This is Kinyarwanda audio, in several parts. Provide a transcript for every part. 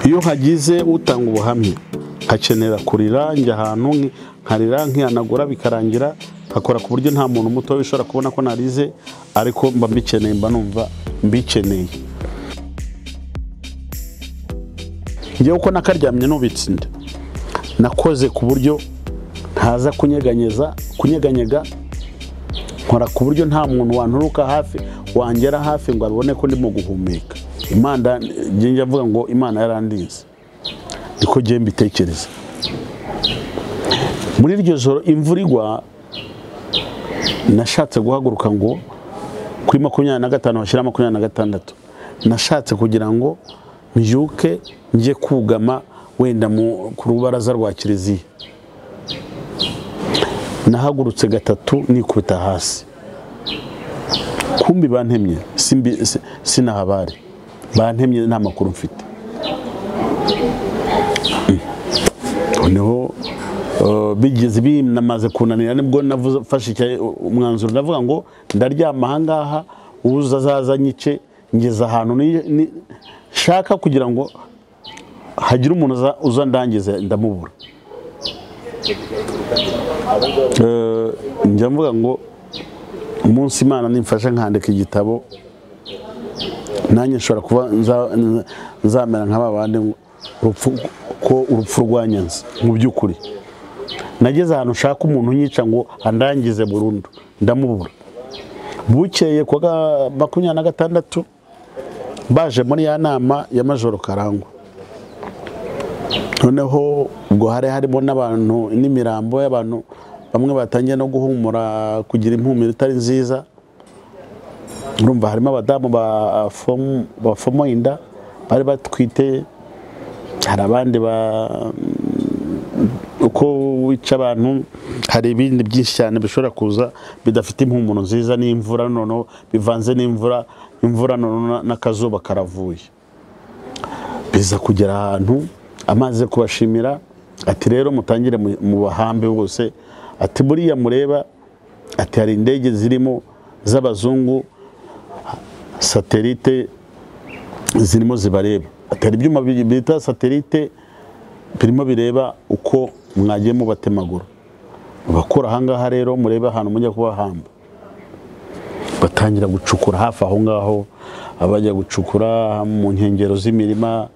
iyo hagize utanga ubuhamya hakenera kurira njya ahantu nkarira nkihanagura bikarangira nkakora ku buryo nta muntu muto ushobora kubona ko narize ariko mba mbikeneye mba numva mbikeneye njyewe uko nakaryamye nubitse inda nakoze ku buryo ntaza kunyeganyeza kunyeganyega nkora ku buryo nta muntu wanturuka hafi wangera hafi ngo abibone ko ndimo guhumeka imana njye avuga ngo imana yarandinze niko ngiye mbitekereza muri iryo joro imvura igwa nashatse guhaguruka ngo kuri makumyabiri na gatanu hashyira makumyabiri na gatandatu nashatse kugira ngo mbyuke njye kugama wenda ku rubaraza rwa kiliziya nahagurutse gatatu nikubita hasi kumbi bantemye sinahabari bantemye nta makuru mfite noneho bigeze binamaze kunanira nibwo nafashe umwanzuro ndavuga ngo ndaryama ahangaha uza azaza nyice ngeze ahantu nshaka kugira ngo hagire umuntu uza ndangize ndamubura njya mvuga ngo umunsi imana nimfasha nkandika igitabo nanjye nshobora kuba nzamera nk'aba bandi ko urupfu rwanyanze mu by'ukuri nageze ahantu ushaka umuntu unyica ngo andangize burundu ndamubura bukeye ku wa makumyabiri na gatandatu baje muri ya nama ya majoro karangwa noneho ubwo hari harimo n'abantu n'imirambo y'abantu bamwe batangiye no guhumura kugira impumuro itari nziza urumva harimo abadamu bafoma inda bari batwite hari abandi ba uko wica abantu hari ibindi byinshi cyane bishobora kuza bidafite impumuro nziza n'imvura noneho bivanze n'imvura imvura noneho n'akazuba karavuye biza kugera ahantu amaze kubashimira ati rero mutangire mu bahambe bose ati buriya mureba ati hari indege zirimo z'abazungu satelite zirimo zibareba ati hari ibyuma bita satelite birimo bireba uko mwagiye mubatemagura bakora ahangaha rero murebe ahantu mujya kubahamba batangira gucukura hafi aho ngaho abajya gucukura mu nkengero z'imirima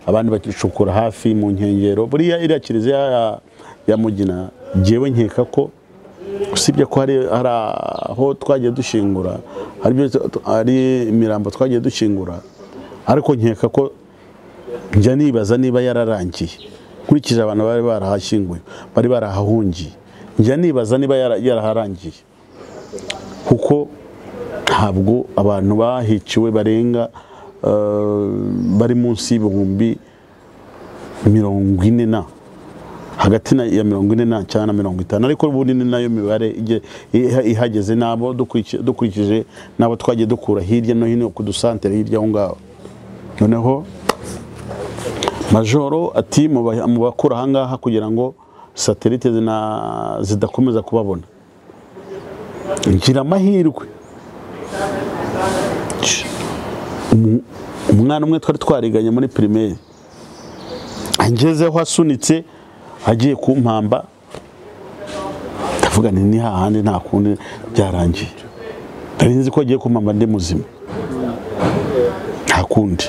abandi bakicukura hafi mu nkengero buriya iriya kiliziya ya mugina ngewe nkeka ko usibye ko hari aho twagiye dushingura hari imirambo twagiye dushingura ariko nkeka ko njya nibaza niba yararangiye nkurikije abantu bari barahashyinguye bari barahahungiye njya nibaza niba yaraharangiye kuko ntabwo abantu bahiciwe barenga bari munsi y'ibihumbi mirongo ine na hagati ya mirongo ine na cyangwa na mirongo itanu ariko ubundi ni nayo mibare ihageze n'abo dukurikije n'abo twagiye dukura hirya no hino ku dusantere hirya aho ngaho noneho majoro ati mu bakura ahangaha kugira ngo satelite zidakomeza kubabona ngira amahirwe umwana umwe twari twariganye muri pirimeri angezeho asunitse agiye kumpamba ndavuga ni hahandi nta kundi byarangiye nari nzi ko agiye kumpamba ndi muzima nta kundi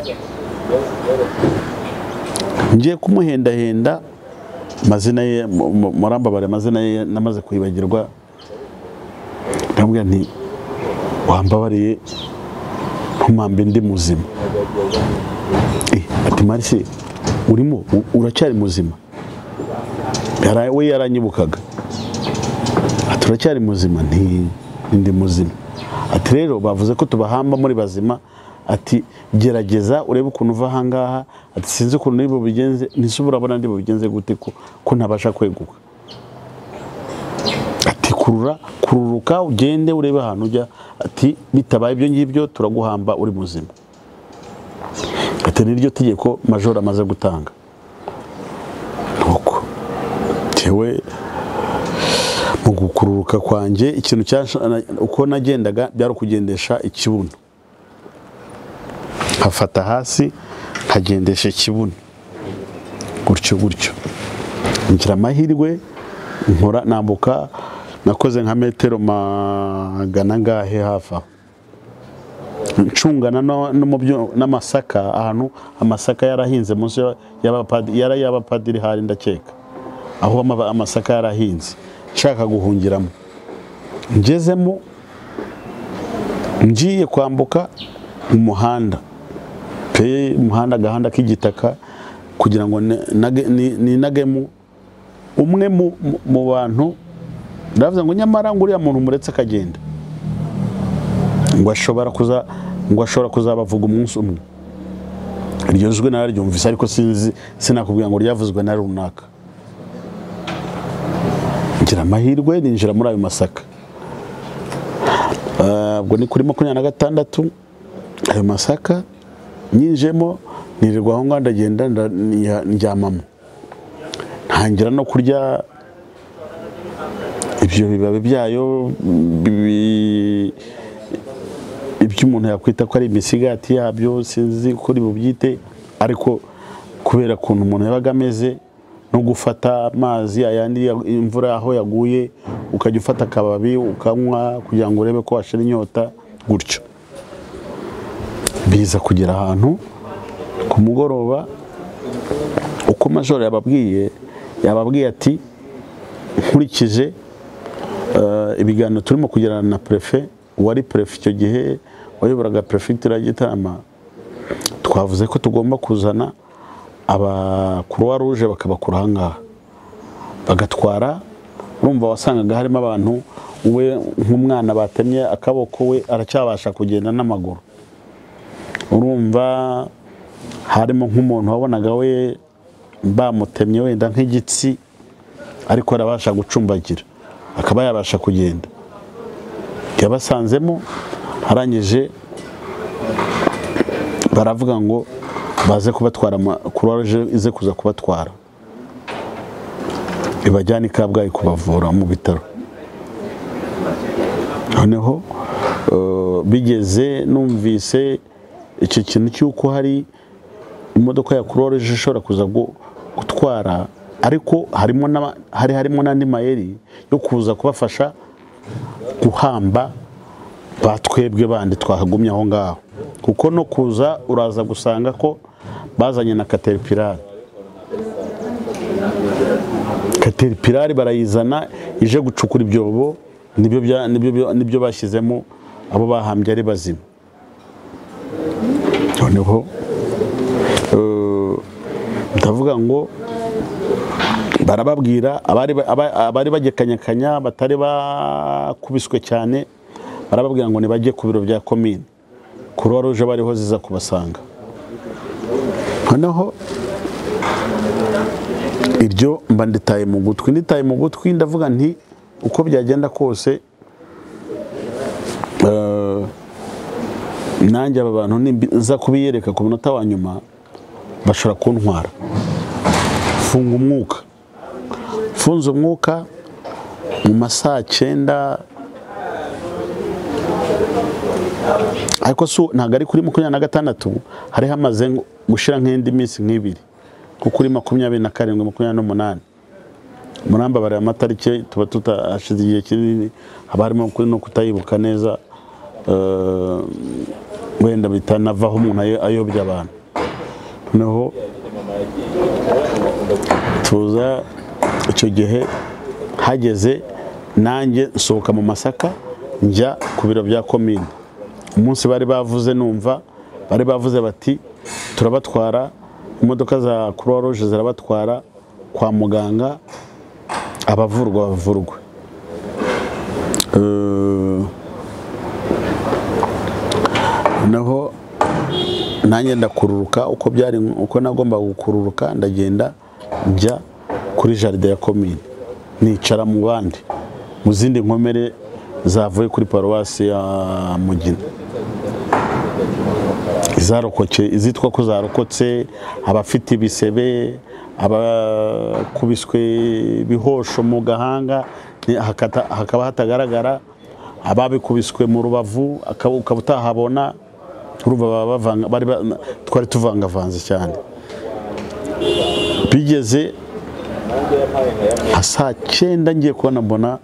ngiye kumuhendahenda amazina ye murambabare amazina ye namaze kwibagirwa ndamubwira nti wambabariye ntumambe ndi muzima ati marise urimo uracyari muzima we yaranyibukaga ati uracyari muzima ndi muzima ati rero bavuze ko tubahamba muri bazima ati gerageza urebe ukuntu uva ahangaha ati sinzi ukuntu niba ubigenze ntise urabona ndi bubigenze gute ko ntabasha kweguka ati kurura kururuka ugende urebe ahantu ujya ati bitabaye ibyo ngibyo turaguhamba uri muzima ati niryo tegeko majoro amaze gutanga nuko tewe mu gukururuka kwanjye ikintu uko nagendaga byari ukugendesha ikibuno nkafata hasi nkagendesha ikibuno gutyo gutyo ngira amahirwe nkora nambuka nakoze nka metero magana ngahe hafi aho ncungana no- no mu byo- n'amasaka ahantu amasaka yarahinze munsi ya- y'abapadi- yari y'abapadiri hari ndakeka aho ama- amasaka yarahinze nshaka guhungiramo ngezemo ngiye kwambuka umuhanda pe umuhanda agahanda k'igitaka kugira ngo ne- nage- ni- ninagemo umwe mu- mu- mu bantu ndavuze ngo nyamara ngo uriya muntu muretse akagenda ngo ashobora kuza ngo ashobora kuzabavuga umunsi umwe iryo jwi nararyumvise ariko sinzi sinakubwira ngo ryavuzwe na runaka ngira amahirwe ninjira muri ayo masaka Ah, ubwo ni kuri makumyabiri na gatandatu ayo masaka nyinjemo nirirwa aho ngaho ndagenda nda- niha- ndyamamo ntangira no kurya ibyo bibabi byayo bi- ibyo umuntu yakwita ko ari imisigati yabyo sinzi uko bubyite ariko kubera ukuntu umuntu yabaga ameze no gufata amazi ayandi ya- imvura aho yaguye ukajya ufata akababi ukanywa kugira ngo urebe ko washira inyota gutyo biza kugera ahantu ku mugoroba uko majoro yababwiye yababwiye ati nkurikije eh, ibiganiro turimo kugirana na prefe wari prefe icyo gihe wayoboraga prefegitura ya Gitarama twavuze ko tugomba kuzana aba croix rouge bakabakura aha ngaha bagatwara urumva wasangaga harimo abantu we nk'umwana batemye akaboko we aracyabasha kugenda n'amaguru urumva harimo nk'umuntu wabonaga we bamutemye wenda nk'igitsi ariko arabasha gucumbagira akaba yabasha kugenda yabasanzemo arangije baravuga ngo baze kubatwara kuruwaruje ize kuza kubatwara ibajyane i kabgayi kubavura mu bitaro noneho eh, bigeze numvise icyo kintu cy'uko hari imodoka ya croix rouge ishobora kuza gu- gutwara ariko harimo n'aba- hari harimo n'andi mayeri yo kuza kubafasha guhamba batwebwe bandi twahagumye aho ngaho kuko no kuza uraza gusanga ko bazanye na caterpillar caterpillar barayizana ije gucukura ibyobo nibyo bya- nibyo bya- nibyo bashyizemo abo bahambye ari bazima noneho eh, ndavuga ngo barababwira abari aba- abari bagekanyakanya batari bakubiswe cyane barababwira ngo nibajye ku biro bya komine kuruwa ruje bariho ziza kubasanga noneho iryo mba nditaye mu gutwi nditaye mu gutwi ndavuga nti uko byagenda kose eh, nanjye aba bantu niza kubiyereka ku munota wa nyuma bashobora kuntwara funga umwuka funze umwuka mu ma saa cyenda ariko si ntabwo ari kuri makumyabiri na gatandatu hari hamaze gushyira nk'indi minsi nk'ibiri nko kuri makumyabiri na karindwi makumyabiri n'umunani muramba bari amatariki tuba tutahashize igihe kinini haba harimo ku- no kutayibuka neza eh, wenda bitanavaho umuntu ayo- ayobya abantu noneho tuza icyo gihe hageze nanjye nsohoka mu masaka njya ku biro bya komine umunsi bari bavuze numva bari bavuze bati turabatwara imodoka za croix rouge zirabatwara kwa muganga abavurwa bavurwe Eh, naho nanjye ndakururuka uko byari uko nagombaga gukururuka ndagenda njya kuri jaride ya komine nicara mu bandi mu zindi nkomere zavuye kuri paruwasi ya mugina izarokotse izitwa ko zarokotse abafite ibisebe abakubiswe bihosho mu gahanga ni- hakata- hakaba hatagaragara ababikubiswe mu rubavu akaba- ukaba utahabona urumva baba bavanga- bari ba- twari tuvangavanze cyane bigeze nka saa cyenda ngiye kubona mbona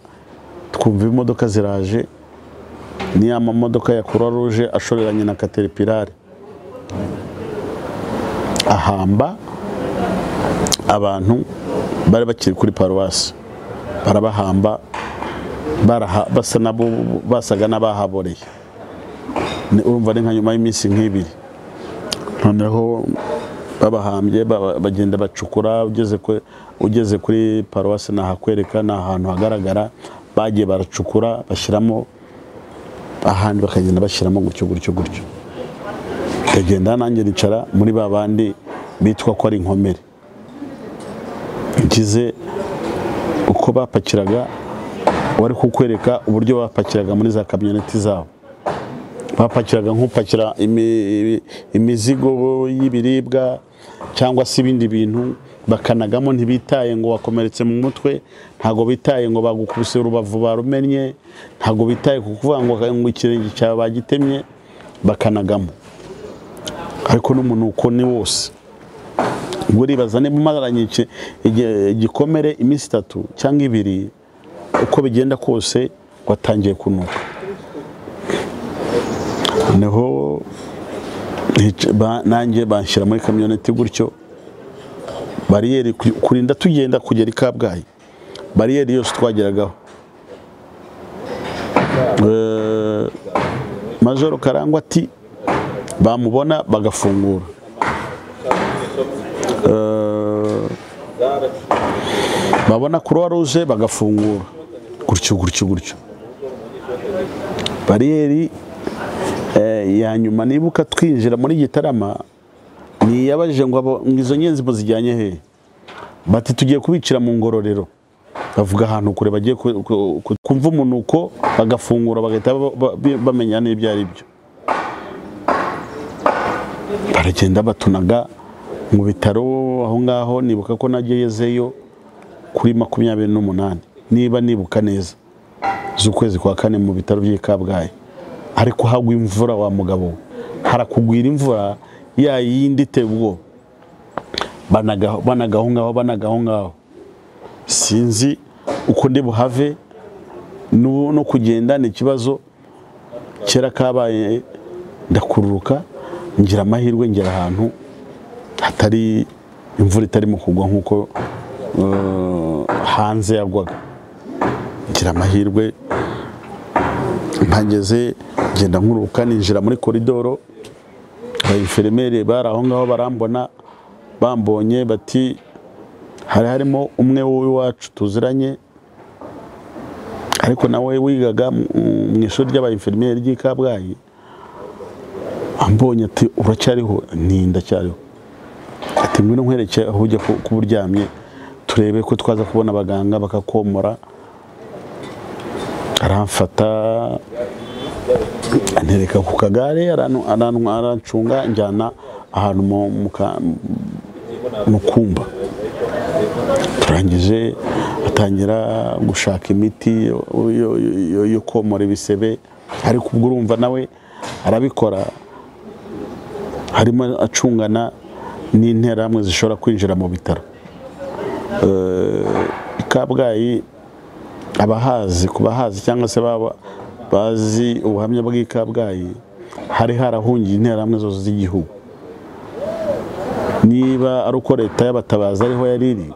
twumva imodoka ziraje ni ya mamodoka ya croix rouge ashoreranye na caterpillar ahamba abantu bari bakiri kuri paruwasi barabahamba baraha- basa nabo basaga n'abahaboreye Ni- urumva ni nka nyuma y'iminsi nk'ibiri noneho babahambye baba- bagenda bacukura ugeze kuri ugeze kuri paruwasi nahakwereka ni ahantu hagaragara bagiye baracukura bashyiramo ahandi bakagenda bashyiramo gutyo gutyo gutyo ndagenda nanjye nicara muri ba bandi bitwa ko ari inkomere ngize uko bapakiraga wari kukwereka uburyo bapakiraga muri za kamyoneti zabo bapakiraga nk'upakira imi- imizigo y'ibiribwa cyangwa se ibindi bintu bakanagamo ntibitaye ngo wakomeretse mu mutwe ntabwo bitaye ngo bagukubise urubavu barumennye ntabwo bitaye ku kuvuga ngo ngo ikirenge cyawe bagitemye bakanagamo ariko n'umunuko ni wose ubwo uribaza niba umaranye iki- igi- igikomere iminsi itatu cyangwa ibiri uko bigenda kose watangiye kunuka noneho nic- ba- nanjye banshyira muri kamyoneti gutyo bariyeri ku- kurinda tugenda kugera i kabgayi bariyeri yose twageragaho Eh, majoro karangwa ati bamubona bagafungura Eh, babona croix rouge bagafungura gutyo gutyo gutyo bariyeri eh, ya nyuma nibuka twinjira muri gitarama niyabajije ngo abo- ngo izo nyenzi muzijyanye hehe bati tugiye kubicira mu ngororero bavuga ahantu kure bagiye ku- ku- ku- kumva umunuko bagafungura bagahita ba- ba- bi- bamenya n'ibyo ari byo baragenda batunaga mu bitaro aho ngaho nibuka ko nagezeyo kuri makumyabiri n'umunani niba nibuka neza z'ukwezi kwa kane mu bitaro by'i Kabgayi ariko hagwa imvura wa mugabo we. harakugwira imvura ya yindi iteye ubwoba banagaho banagaho ngaho banagaho ngaho sinzi uko ndi buhave no no kugenda ni ikibazo kera kabaye ndakururuka ngira amahirwe ngera ahantu hatari imvura itarimo kugwa nk'uko eh, hanze yagwaga ngira amahirwe mpageze ngenda nkuruka ninjira muri koridoro abayiferemere bari aho ngaho barambona bambonye bati hari harimo umwe w'iwacu tuziranye ariko nawe wigaga mu mu ishuri ry'abayiferimeri ry'i Kabgayi ambonye ati uracyariho ni ndacyariho ati ngwino nkwereke aho ujya ku- kuba uryamye turebe ko twaza kubona abaganga bakakomora aramfata antereka ku kagare aranu- aranu- arancunga njyana ahantu mu- mu ka- mu kumba turangije atangira gushaka imiti yo- yo- yo- yo komora ibisebe ariko ubwo urumva nawe arabikora harimo acungana n'interahamwe zishobora kwinjira mu bitaro Eh, i kabgayi abahazi ku bahazi cyangwa se baba bazi ubuhamya bw'i kabgayi hari harahungiye interahamwe zose z'igihugu niba ari uko leta y'abatabazi ariho yari iri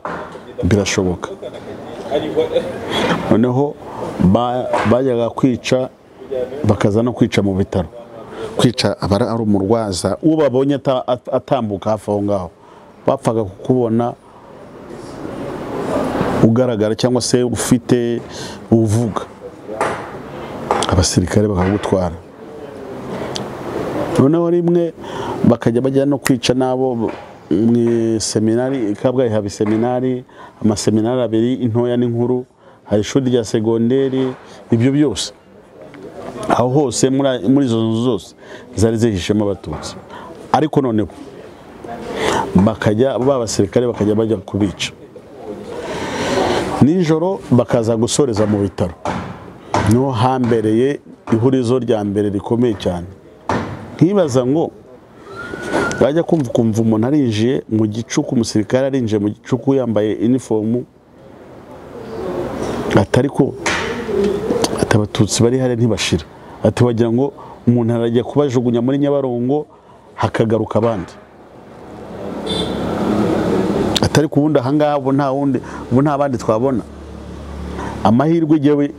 birashoboka noneho ba- bajyaga kwica bakaza no kwica mu bitaro kwica aba ari umurwaza ubabonye ata- at- atambuka hafi aho ngaho bapfaga kukubona ugaragara cyangwa se ufite uvuga abasirikare bakagutwara noneho rimwe bakajya bajya no kwica n'abo mu seminari i kabgayi haba seminari amaseminari abiri intoya n'inkuru hari ishuri rya segonderi ibyo byose aho hose muri muri izo nzu zose zari zihishemo abatutsi ariko noneho bakajya ba basirikare bakajya bajya kubica nijoro bakaza gusoreza mu bitaro niho hambereye ihurizo rya mbere rikomeye cyane nkibaza ngo wajya kumva ukumva umuntu arinjiye mu gicuku umusirikare arinjiye mu gicuku yambaye inifomu atari ko ati abatutsi bari hariya ntibashira ati wagira ngo umuntu arajya kubajugunya muri nyabarongo hakagaruka abandi atari ku wundi ahangaha ubu nta wundi ubu nta bandi twabona amahirwe igewe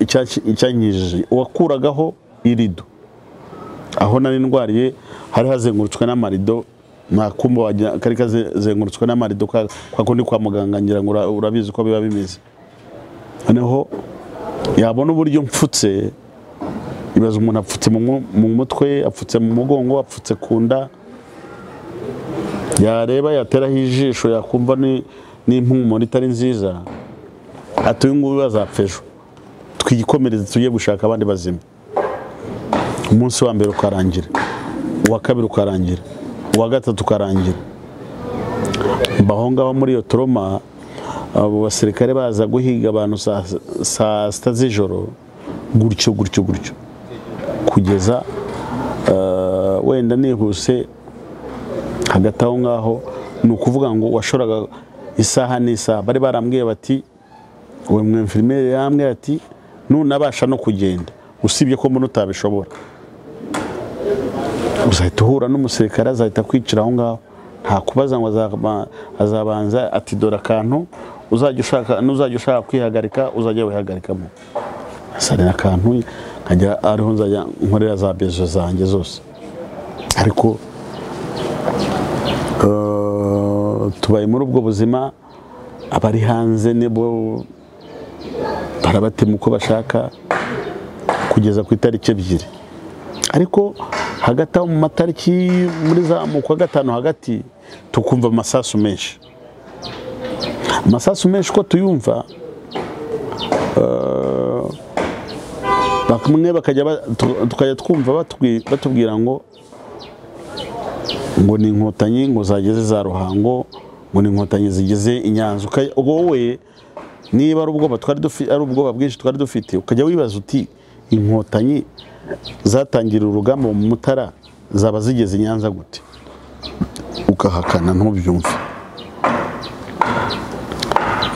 icyankijije uwakuragaho irido aho nari ndwariye hari hazengurutswe n'amarido nta kumba wajya kari kazengurutswe n'amarido kwa kwa kundi kwa muganga ngira ngo ura- urabizi uko biba bimeze noneho yabona uburyo mfutse ibaza umuntu apfutse mu mu- mu mutwe apfutse mu mugongo apfutse ku nda yareba yateraho ijisho yakumva ni- n'impumuro itari nziza ati uyu nguyu azapfa ejo twiyikomereze tujye gushaka abandi bazima umunsi wa mbere ukarangira uwa kabiri ukarangira uwa gatatu ukarangira mba aho ngaho muri iyo toroma abo basirikare baza guhiga abantu saa- saa sita z'ijoro gutyo gutyo gutyo kugeza eh, wenda nihuse hagati aho ngaho ni ukuvuga ngo washoraga isaha n'isaha bari barambwiye bati uwo mwemfirimeri yambwiye ati nunabasha no kugenda usibye ko mbona utabishobora uzahita uhura n'umusirikare azahita kwicara aho ngaho nta kubaza ngo azaba- azabanza ati dore akantu uzajya ushaka n'uzajya ushaka kwihagarika uzajya wihagarikamo sari akantu nkajya ariho nzajya nkorera za bezo zanjye zose ariko eh, tubaye muri ubwo buzima abari hanze nibo barabatema uko bashaka kugeza ku itariki ebyiri ariko hagati aho mu matariki muri za mu kwa gatanu hagati tukumva amasasu menshi amasasu menshi uko tuyumva eh, bamwe bakajya ba- tu- tukajya twumva batubwi- batubwira ngo ngo ni inkotanyi ngo zageze za ruhango ngo ni inkotanyi zigeze i nyanza Uka- ubwo wowe niba ari ubwoba twari dufi- ari ubwoba bwinshi twari dufite ukajya wibaza uti inkotanyi zatangira urugamba mu mutara zaba zigeze i nyanza gute ukahakana ntubyumve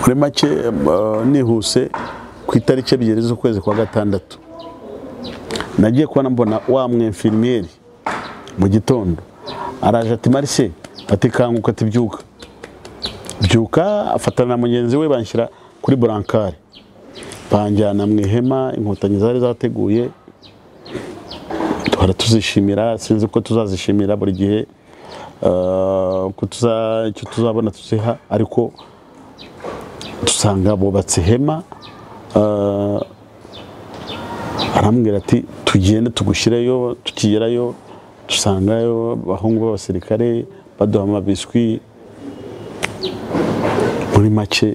muri make eh, nihuse ku itariki ebyiri z'ukwezi kwa gatandatu nagiye kubona mbona wa mwemfirimiyeri mu gitondo araje ati marise ati kanguka ati byuka byuka afatana na mugenzi we banshyira kuri burankari banjyana mu ihema inkotanyi zari zateguye duhora tuzishimira sinzi ko tuzazishimira buri gihe eh, ko tuza- icyo tuzabona tuziha ariko dusanga bubatse ihema eh, arambwira ati tugende tugushyireyo tukigerayo dusangayo abahungu b'abasirikare baduha amabiswi muri make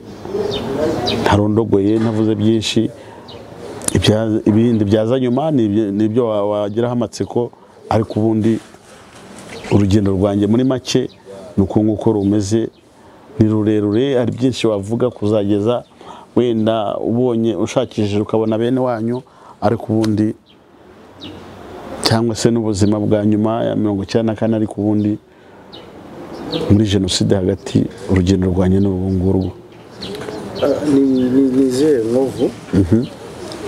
ntarondogoye ntavuze byinshi ibya- ibindi byaza nyuma ni ibyo- ni ibyo wa- wagiraho amatsiko ariko ubundi urugendo rwanjye muri make ni uku nguko rumeze ni rurerure hari byinshi wavuga kuzageza wenda ubonye ushakishije ukabona bene wanyu ariko ubundi cyangwa se n'ubuzima bwa nyuma ya mirongo icyenda na kane ariko ubundi muri jenoside hagati urugendo rwanjye ni ubu ngurwo ni ni- ni izihe nkovu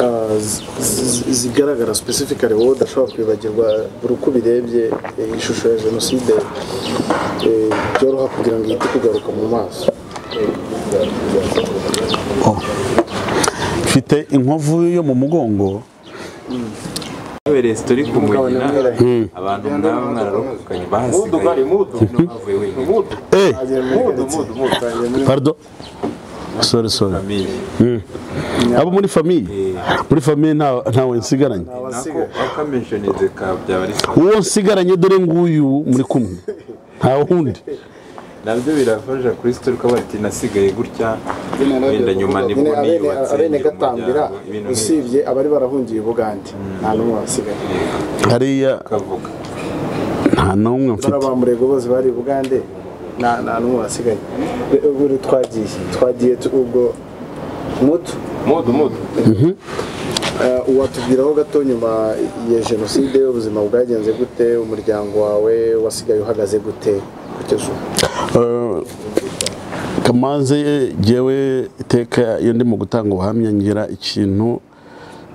ah, z- z- zigaragara specifically wowe udashobora kwibagirwa buri uko ubirebye eh, ishusho ya jenoside eh, byoroha kugira ngo ihite kugaruka mu maso mfite inkovu yo mu mugongo Everest turi kumugina abantu mwaba mwararokokanye bahasigaye no bavuye wenyine eh Twagiye muri- pardon sorry sorry Famille. abo muri famiye muri famiye nta- ntawe nsigaranye nako akamishonize ka byaba ari sawa. uwo nsigaranye dore nguyu muri kumwe nta wundi nabyo birafasha kuri sitori ko bati nasigaye gutya wenda nyuma nibwo Nyine abene- niyubatse abene ngira gatambira umuryango, ibintu nk'ibyo usibye abari barahungiye i bugande nta n'umwe wasigaye hariya ukavuga nta n'umwe dore mfite abamurego bose bari i bugande nta nta n'umwe wasigaye Be- ubu twagiye twagiye tu- ubwo mutu mudu mudu Eh, uwatubwiraho gato nyuma ya jenoside ubuzima bwagenze gute umuryango wawe wasigaye uhagaze gute kugeza ubu Eh, kamanze jyewe iteka iyo ndimo gutanga ubuhamya ngira ikintu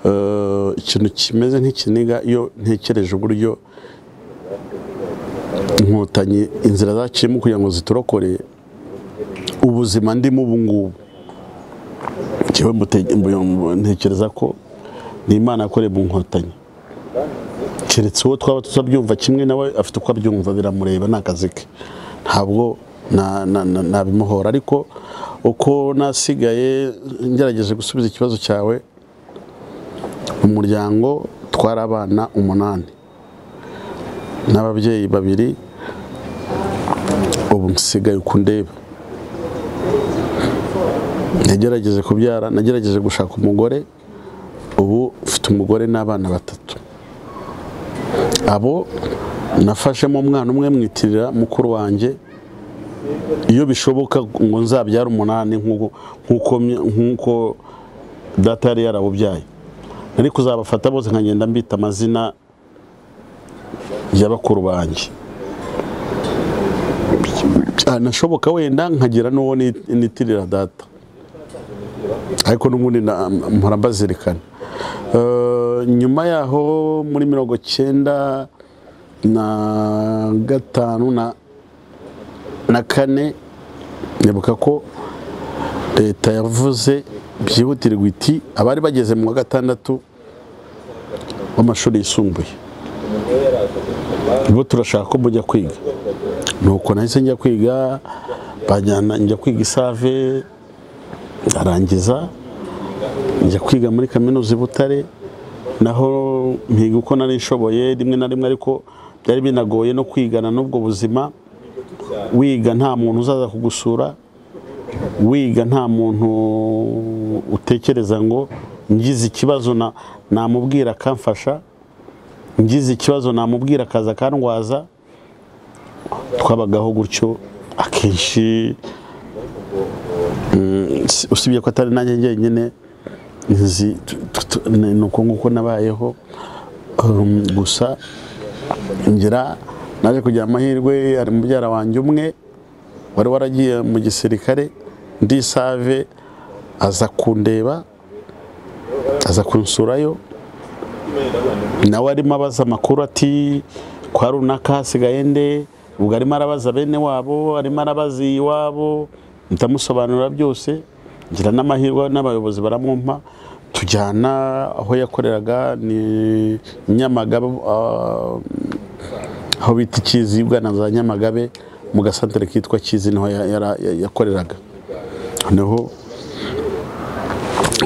eh, ikintu kimeze nk'ikiniga iyo ntekereje uburyo inkotanyi inzira zaciyemo kugira ngo ziturokore ubuzima ndimo ubu ngubu jyewe mbute- mbu- ntekereza ko ni imana yakoreye mu nkotanyi keretse uwo twaba tutabyumva kimwe nawe afite uko abyumva biramureba ni akazi ke ntabwo na- na- na- nabimuhora ariko uko nasigaye ngerageje gusubiza ikibazo cyawe mu muryango twari abana umunani n'ababyeyi babiri ubu nsigaye uko ndeba nagerageje kubyara nagerageje gushaka umugore ubu mfite umugore n'abana batatu abo nafashemo umwana umwe mwitirira mukuru wanjye iyo bishoboka ngo nzabyare umunani nk'uko- nk'uko nk'uko data yari yarabubyaye nari kuzabafata bose nkagenda mbita amazina ya bakuru banjye nashoboka wenda nkagira n'uwo ni- nitirira data ariko n'ubundi na- mpora mbazirikana Eh, nyuma yaho muri mirongo cyenda na gatanu na na kane nyabuka ko leta yavuze byihutirwa iti abari bageze mu wa gatandatu w'amashuri yisumbuye bo turashaka ko mujya kwiga nuko nahise njya kwiga banjyana njya kwiga isave ndarangiza njya kwiga muri kaminuza i Butare naho mpiga uko nari nshoboye rimwe na rimwe ariko byari binagoye no kwigana n'ubwo buzima wiga nta muntu uzaza kugusura wiga nta muntu utekereza ngo ngize ikibazo na- namubwira akamfasha ngize ikibazo namubwira akaza akandwaza twabagaho gutyo akenshi si- usibye ko atari nanjye njyenyine nzi tu- tu- tu- ni uko nguko nabayeho Um, gusa ngira naje kugira amahirwe hari mubyara wanjye umwe wari waragiye mu gisirikare ndi save aza kundeba aza kunsurayo nawe arimo abaza amakuru ati kwa runaka hasigaye nde ubwo arimo arabaza bene wabo arimo arabaza iwabo ndamusobanurira byose ngira n'amahirwe n'abayobozi baramwumpa tujyana aho yakoreraga ni nyamagabe ah, aho bita ikizi bwana za nyamagabe mu gasantere kitwa kizi niho ya- yara- ya- yakoreraga noneho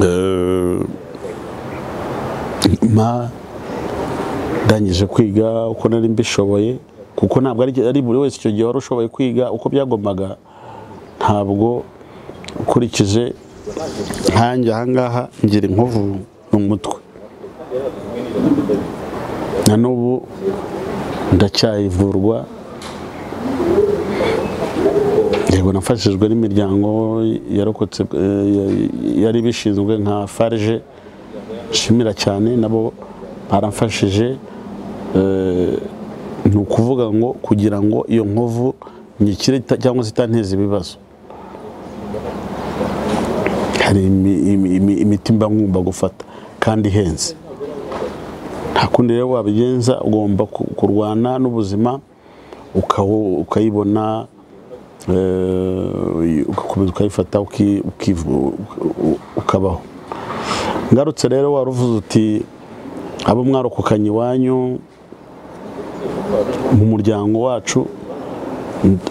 eh, ma ndangije kwiga uko nari mbishoboye kuko ntabwo ari ari buri wese icyo gihe wari ushoboye kwiga uko byagombaga ntabwo ukurikije nkanjye ahangaha ngira inkovu mu mutwe na n'ubu ndacyayivurwa yego nafashijwe n'imiryango yarokotse eh, ya- yari ibishinzwe nka farge nshimira cyane nabo baramfashije Eh, ni ukuvuga ngo kugira ngo iyo nkovu nyikire ita- cyangwa se itanteza ibibazo hari imi- imi- imi- imiti mba ngomba gufata kandi ihenze nta kundi rero wabigenza ugomba ku- kurwana n'ubuzima ukawo- ukayibona eh, ugakomeza ukayifata uki- ukivu- u- ukabaho ngarutse rero waruvuze uti abo mwarokokanye iwanyu mu muryango wacu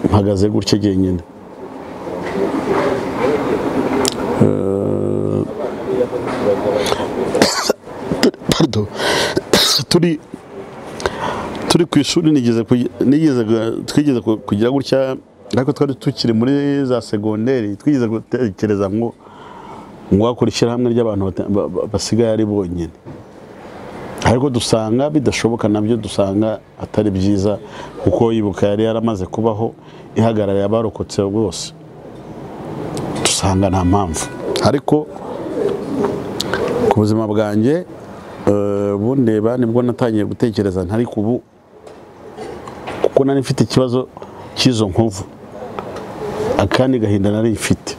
mpagaze gutya jyenyine Eh, pardon. turi turi ku ishuri nigeze kugi- nigeze ga- twigeze ku- kugira gutya ariko twari tukiri muri za segonderi twigeze gutekereza ngo ngo wakora ishyirahamwe ry'abantu bata- ba- ba- basigaye ari bonyine ariko dusanga bidashoboka nabyo dusanga atari byiza kuko yibuka yari yaramaze kubaho ihagarariye abarokotse bose dusanga nta mpamvu ariko ku ubuzima bwanjye eh, bundeba nibwo natangiye gutekereza ntari kubu kuko nari mfite ikibazo cy'izo nkovu akandi gahinda nari mfite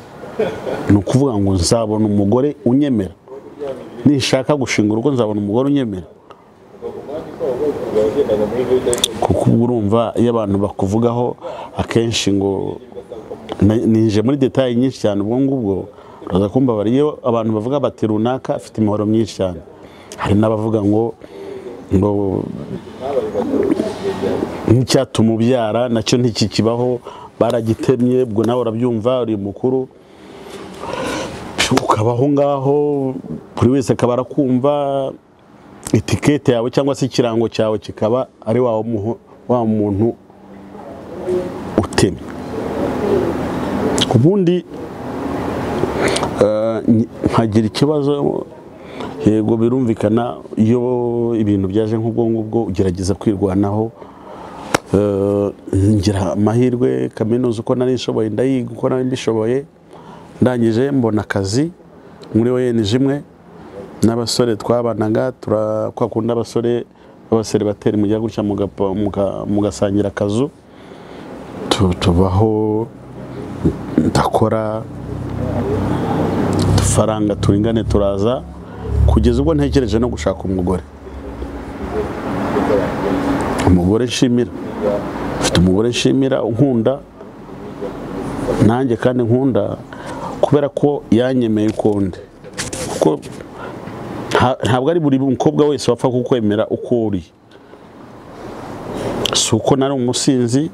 ni ukuvuga ngo nzabona umugore unyemera nishaka gushinga urugo nzabona umugore unyemera kuko uba urumva iyo abantu bakuvugaho akenshi ngo na- ninje muri detaye nyinshi cyane ubwo ngubwo uraza kumbabara iyo abantu bavuga bati runaka afite imihoro myinshi cyane hari n'abavuga ngo ngo nk'icyatuma ubyara nacyo ntikikibaho baragitemye ubwo nawe urabyumva uri mukuru ukaba aho ngaho buri wese akaba arakumva etikete yawe cyangwa se ikirango cyawe kikaba ari wa muho- wa muntu utemye ubundi eh, nyi- nkagira ikibazo yego birumvikana iyo ibintu byaje nk'ubwo ngubwo ugerageza kwirwanaho Eh, ngira amahirwe kaminuza uko nari nshoboye ndayiga uko nari mbishoboye ndangije mbona akazi muri ONG imwe n'abasore twabanaga tura- kwa kundi abasore b'abasore batera mujya gutya mugapa- muga- mugasangira akazu Tu- tubaho ndakora udufaranga turingane turaza kugeza ubwo ntekereje no gushaka umugore umugore nshimira mfite umugore nshimira unkunda nanjye kandi nkunda kubera ko yanyemeye uko ndi kuko nta- ntabwo ari buri mukobwa wese wapfa kukwemera uko uri si uko nari umusinzi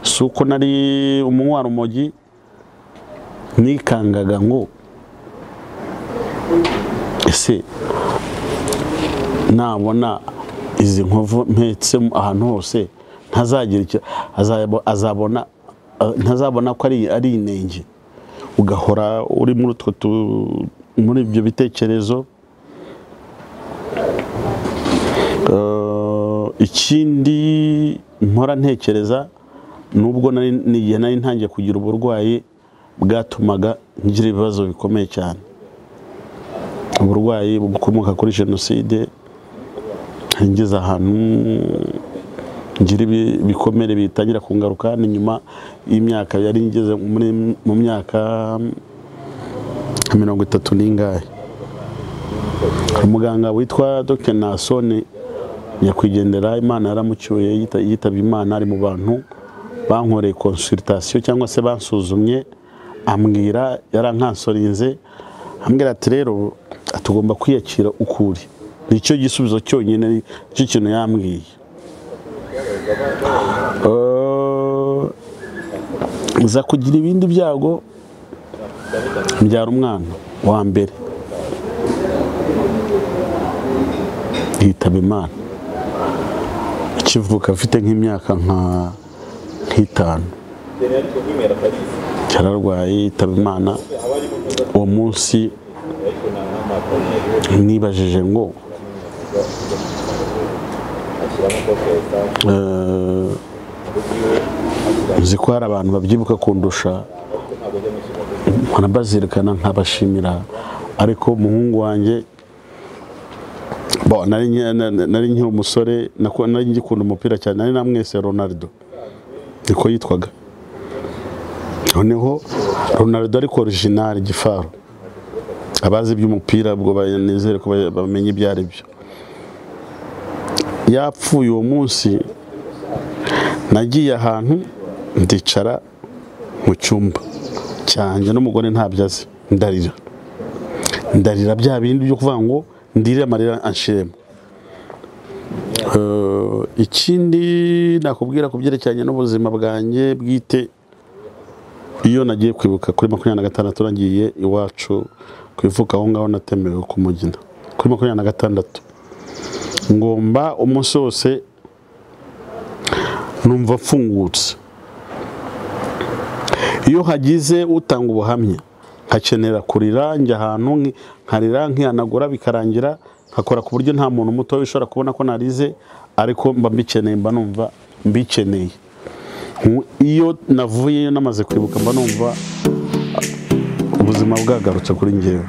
si uko nari umunywa rumogi nikangaga ngo ese nabona izi nkovu mpetsemo ahantu hose ntazagira icyo azaba- azabona eh, ntazabona ko ari ari inenge ugahora uri muri utwo tu- muri ibyo bitekerezo Eh, ikindi mpora ntekereza nubwo nari ni igihe nari ntangiye kugira uburwayi bwatumaga ngira ibibazo bikomeye cyane uburwayi bukomoka kuri jenoside ngeze ahantu ngira ibi- ibikomere bitangira kungaruka ni nyuma y'imyaka yari ngeze muri- mu myaka nka mirongo itatu n'ingahe umuganga witwa dr nasoni nyakwigendera imana yaramucyuye yita- yitabye imana ari mu bantu bankoreye konsultation cyangwa se bansuzumye ambwira yarankansorinze ambwira ati rero tugomba kwiyakira ukuri nicyo gisubizo cyonyine nicyo kintu yambwiye Eh, nza kugira ibindi byago mbyara umwana wa mbere yitaba imana ikivuka afite nk'imyaka nka nk'itanu cyararwaye yitaba imana uwo munsi nibajije ngo eh, nzi ko hari abantu babyibuka kundusha mpora mbazirikana nkabashimira ariko umuhungu wanjye Bon, nari nki- na- na- nari nkiri umusore nako- nari ngikunda umupira cyane nari namwese Ronaldo niko yitwaga noneho Ronaldo ariko original gifaru abazi iby'umupira ubwo banizere ko ba- bamenye ibyo ari byo yapfuye uwo munsi nagiye ahantu ndicara mu cyumba cyanjye n'umugore ntabyo azi ndarira ndarira bya bindi byo kuvuga ngo ndire amarira anshiremo Eh, ikindi nakubwira ku byerekeranye n'ubuzima bwanjye bwite iyo nagiye kwibuka kuri makumyabiri na gatandatu nagiye iwacu ku ivuka aho ngaho natemerewe ku mugina kuri makumyabiri na gatandatu ngomba umunsi wose numva mfungutse iyo hagize utanga ubuhamya nkakenera kurira njya ahantu nki- nkarira nkihanagura bikarangira nkakora ku buryo nta muntu muto ushobora kubona ko narize ariko mba mbikeneye mba numva mbikeneye Nku- iyo navuyeyo namaze kwibuka mba numva ubuzima bwagarutse kuri ngewe